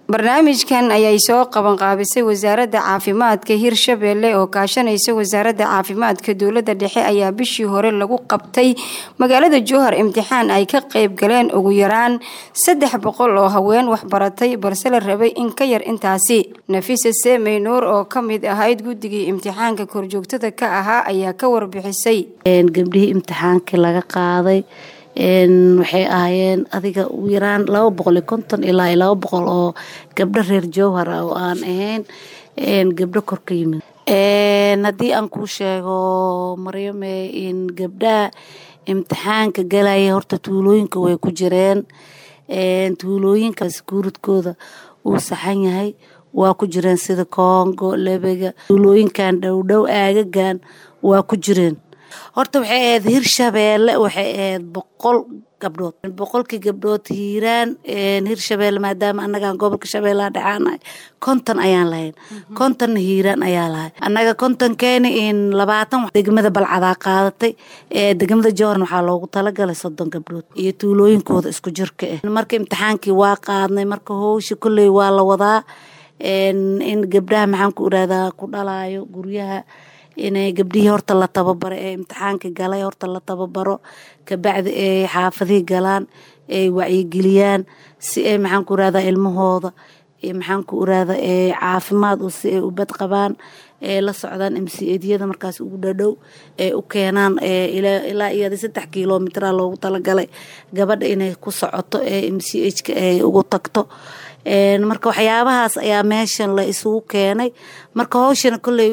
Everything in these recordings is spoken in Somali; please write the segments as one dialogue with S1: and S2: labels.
S1: barnaamijkan ayay soo qabanqaabisay wasaaradda caafimaadka hirshabeelle oo kaashanaysa wasaaradda caafimaadka dowladda dhexe ayaa bishii hore lagu qabtay magaalada jowhar imtixaan ay ka qeyb galeen ugu yaraan saddex boqol oo haween waxbaratay balse la rabay in ka yar intaasi nafisa seemey nuur oo ka mid ahayd guddigii imtixaanka korjoogtada ka ahaa ayaa ka warbixisay
S2: gabdhihii imtixaankii laga qaaday waxay ahaayeen adiga ugu yaraan laba boqol iyo konton ilaa laba boqol oo gabdho reer jowhar ah oo aan ahayn gabdho kor ka yimid haddii aan kuu sheego maryame in gabdhaha imtixaanka galaya horta tuulooyinka way ku jireen tuulooyinkaas guuridkooda uu saxan yahay waa ku jireen sida kongo lebega tuulooyinkan dhowdhow aagagan waa ku jireen horta waxay ahayd hirshabeelle waxay ahayd boqol gabdhood boqolkii gabdhood hiiraan hirshabeelle maadaama annagaan gobolka shabeellaha dhexaanahay konton ayaan lahayn kontonna hiiraan ayaa lahay annaga kontonkeeni in labaatan degmada balcadaa qaadatay degmada jowharn waxaa loogu talagalay soddon gabdhood iyo tuulooyinkooda isku jirka ah marka imtixaankii waa qaadnay marka howsha kolley waa la wadaa in gabdhaha maxaan ku irahdaa ku dhalaayo guryaha inay gabdhihii horta la tababaro ee imtixaanka galay horta la tababaro kabacdi ay xaafadihii galaan ay wacyigeliyaan si ay maxaan ku irahdaa ilmahooda maxaan ku irahdaa caafimaad si ay u bad qabaan ee la socdaan mcedyada markaas ugu dhadhow ee u keenaan ilaa iyo saddex kilomitra loogu talagalay gabadha inay ku socoto ee mchka ay ugu tagto marka waxyaabahaas ayaa meeshan la isugu keenay marka howshana kolley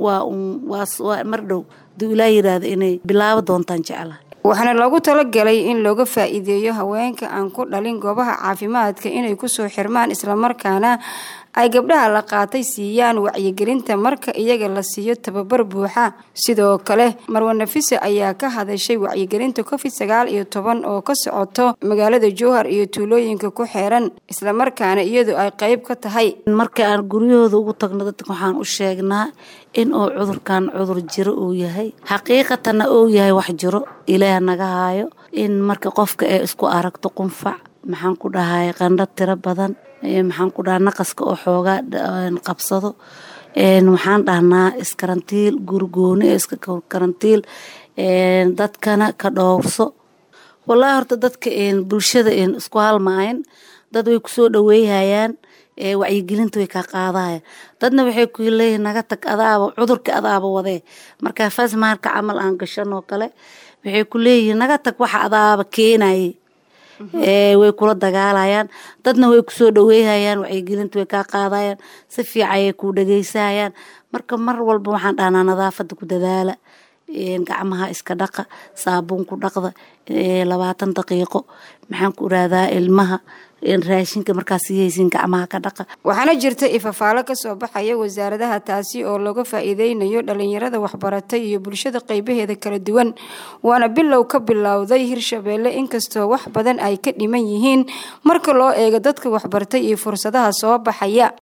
S2: waa mar dhow haduu ilaa yiraahdo inay bilaabo doontaan jeclaha
S1: waxaana loogu talagalay in looga faa-iideeyo haweenka aan ku dhalin goobaha caafimaadka inay kusoo xirmaan islamarkaana ay gabdhaha la qaatay siiyaan wacyigelinta marka iyaga la siiyo tababar buuxa sidoo kale marwa nafisa ayaa ka hadashay wacyigelinta covid sagaal iyo toban oo ka socoto magaalada jowhar iyo tuulooyinka ku xeeran islamarkaana iyadu ay qeyb ka tahay
S2: marka aan guryahooda ugu tagno dadka waxaan u sheegnaa in uu cudurkan cudur jiro uu yahay xaqiiqatanna uu yahay wax jiro ilaah naga haayo in marka qofka ay isku aragto qunfac maxaan ku dhahay qandho tiro badan maxaan ku dhaha naqaska oo xoogaa qabsado waxaan dhahnaa iskarantiil gurigooni iska karantiil dadkana ka dhowrso wallaahi horta dadka bulshada isku halmaayan dad way kusoo dhaweeyhayaan wacyigelinta way kaa qaadahaya dadna waxay ku leeyihin naga tag adaaba cudurka adaaba wadee marka fasmaarka camal aan gashanoo kale waxay ku leeyihiin naga tag waxa adaaba keenaye way kula dagaalayaan dadna way kusoo dhaweeyhayaan wacyigelinta way kaa qaadayaan si fiican ayay kuu dhageysahayaan marka mar walba waxaan dhahnaa nadaafada ku dadaala gacmaha iska dhaqa saabuun ku dhaqda labaatan daqiiqo maxaan ku irahdaa ilmaha raashinka markaas sihaysiin gacmaha ka dhaqa
S1: waxaana jirta ifafaalo kasoo baxaya wasaaradaha taasi oo looga faa-iideynayo dhalinyarada waxbaratay iyo bulshada qeybaheeda kala duwan waana bilow ka bilowday hirshabeelle inkastoo wax badan ay ka dhiman yihiin marka loo eego dadka waxbartay iyo fursadaha soo baxaya